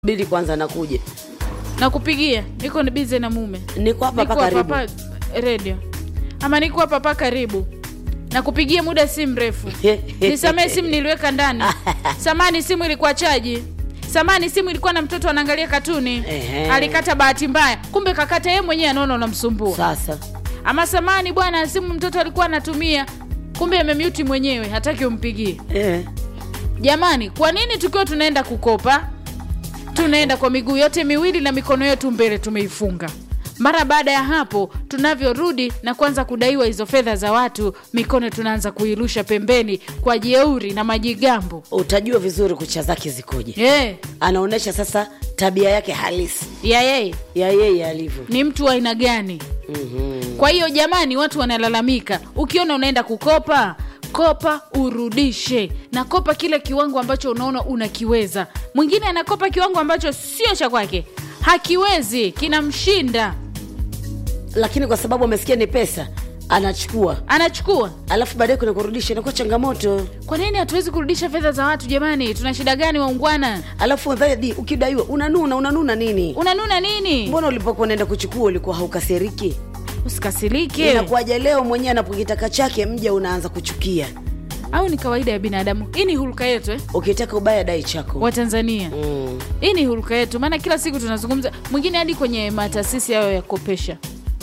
bili kwanza nakuja nakupigia niko ni bize na mume niko hapa niko hapa hapa karibu hapa redio ama niko hapa hapa karibu nakupigia muda si mrefu nisamee simu niliweka ndani samani simu ilikuwa chaji samani simu ilikuwa na mtoto anaangalia katuni Ehe. alikata bahati mbaya kumbe kakata yeye mwenyewe anaona unamsumbua sasa ama samani bwana simu mtoto alikuwa anatumia kumbe amemyuti mwenyewe hataki umpigie eh. jamani kwa nini tukiwa tunaenda kukopa tunaenda kwa miguu yote miwili na mikono yetu mbele tumeifunga mara baada ya hapo tunavyorudi na kuanza kudaiwa hizo fedha za watu mikono tunaanza kuirusha pembeni kwa jeuri na majigambo utajua vizuri kucha zake zikoje hey, anaonyesha sasa tabia yake halisi ya yeye ya yeye alivyo ni mtu wa aina gani mm-hmm. kwa hiyo jamani watu wanalalamika ukiona unaenda kukopa kopa urudishe na kopa kile kiwango ambacho unaona unakiweza mwingine anakopa kiwango ambacho sio cha kwake hakiwezi kinamshinda lakini kwa sababu amesikia ni pesa anachukua anachukua alafu baadaye kuna kurudisha inakuwa changamoto kwa nini hatuwezi kurudisha fedha za watu jamani tuna shida gani waungwana alafu dhadi ukidaiwa unanuna unanuna nini unanuna nini mbona ulipokuwa unaenda kuchukua ulikuwa haukasiriki usikasirike inakuwaja leo mwenyewe anapokitaka chake mja unaanza kuchukia au ni kawaida ya binadamu hii ni huruka yetu eh? ukitaka ubaya dai chako watanzania mm. hii ni huruka yetu maana kila siku tunazungumza mwingine hadi kwenye mataasisi hayo ya kopesha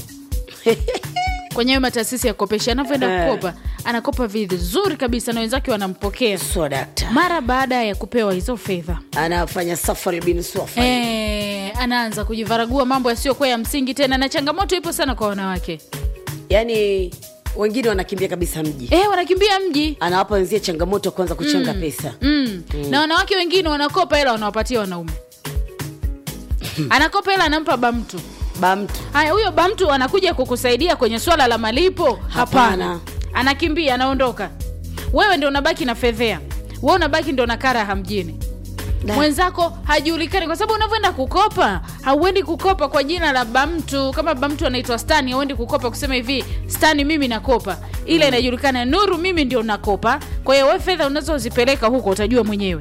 kwenye hayo mataasisi ya kopesha anavyoenda Eh. kukopa anakopa vizuri kabisa na wenzake wanampokea so dakta mara baada ya kupewa hizo fedha anafanya safari bin swafa e, anaanza kujivaragua mambo yasiyokuwa ya msingi tena na changamoto ipo sana kwa wanawake yaani wengine wanakimbia kabisa mji e, wanakimbia mji anawapa wenzie changamoto kwanza kuchanga pesa mm. na wanawake wengine wanakopa hela wanawapatia wanaume anakopa hela anampa bamtu ba mtu haya huyo bamtu anakuja kukusaidia kwenye swala la malipo hapana Hapana. anakimbia anaondoka wewe ndio unabaki na fedhea we unabaki ndio na karaha mjini Da. mwenzako hajulikani kwa sababu unavyoenda kukopa hauendi kukopa kwa jina la bamtu kama bamtu anaitwa stani hauendi kukopa kusema hivi stani mimi nakopa ile inajulikana nuru mimi ndio nakopa kwa hiyo we fedha unazozipeleka huko utajua mwenyewe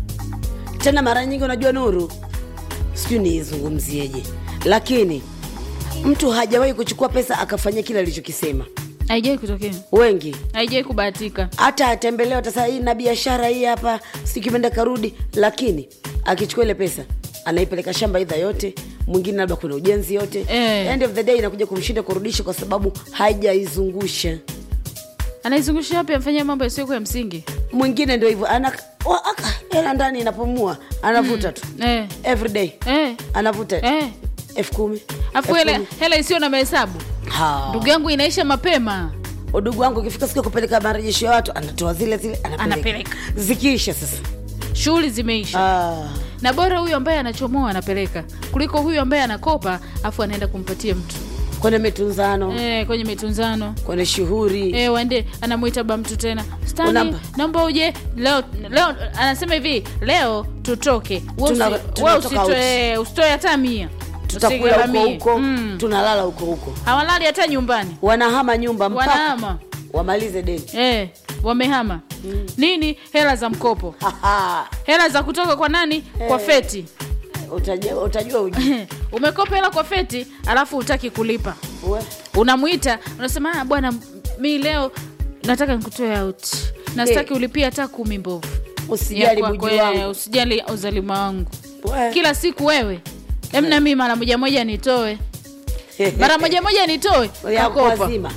tena mara nyingi unajua nuru sijui niizungumzieje lakini mtu hajawahi kuchukua pesa akafanyia kile alichokisema haijawai kutokea wengi haijawai kubahatika hata atembelewa tasa hii na biashara hii hapa sikipenda karudi lakini akichukua ile pesa anaipeleka shamba idha yote mwingine labda kuna ujenzi yote Eh. end of the day inakuja kumshinda kurudisha kwa sababu hajaizungusha anaizungusha wapi amfanyia mambo yasiyokuwa ya msingi mwingine ndio hivyo ana wa- aka hela ndani inapumua anavuta tu eh, every day eh, anavuta eh. elfu kumi afu elfu hela, kumi. hela isiyo na mahesabu Ha. ndugu yangu inaisha mapema udugu wangu ukifika siku ya kupeleka marejesho ya watu anatoa zile zile anapeleka, Anapeleka. zikiisha sasa shughuli zimeisha ah. na bora huyu ambaye anachomoa anapeleka kuliko huyu ambaye anakopa afu anaenda kumpatia mtu kwenye mitunzano e, kwenye mitunzano kwenye shughuri e, waende anamwita ba mtu tena stani Unampa. naomba uje leo leo anasema hivi leo tutoke Wewe Tuna- usi- wewe tunatoka usitoe usitoe hata mia tutakula huko Usigharamie. huko Mm. tunalala huko huko hawalali hata nyumbani wanahama nyumba mpaka wanahama wamalize deni e, wamehama nini hela za mkopo Haha. hela za kutoka kwa nani kwa Eh. feti utajua, utajua uji umekopa hela kwa feti alafu hutaki kulipa We. unamwita unasema "Ah, bwana mi leo nataka nikutoe out na sitaki Eh. ulipia hata kumi mbovu usijali Ya buji kwako, eh, wangu usijali uzalima wangu We. kila siku wewe emna mi mara moja moja nitoe mara moja moja nitoe ya kakopa kwazima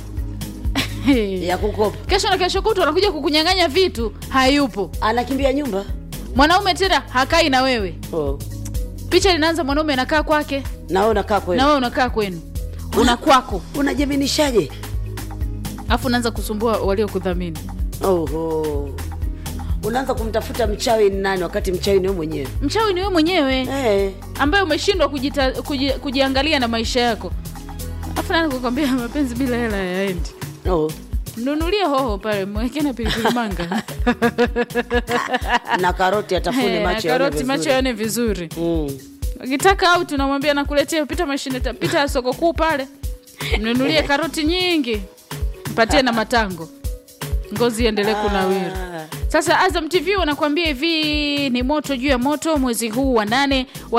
ya kukopa kesho na kesho kutu anakuja kukunyang'anya vitu hayupo anakimbia nyumba mwanaume tena hakai na wewe oh. picha linaanza mwanaume anakaa kwake na wewe unakaa kweli na wewe unakaa kwenu una kwako unajaminishaje alafu unaanza kusumbua waliokudhamini oho unaanza kumtafuta mchawi ni nani wakati mchawi ni wewe mwenyewe mchawi ni wewe mwenyewe eh. ambaye umeshindwa kujita, kuji, kujiangalia na maisha yako afu nani kukwambia mapenzi bila hela yaendi oh. mnunulie hoho pale mweke na pilipili manga na karoti atafune Eh, macho na yaone karoti vizuri. macho yaone vizuri mm. ukitaka au tunamwambia nakuletea pita mashine ta- pita soko kuu pale mnunulie karoti nyingi mpatie na matango ngozi iendelee kunawiri Ah. sasa azam tv wanakuambia hivi ni moto juu ya moto mwezi huu wa nane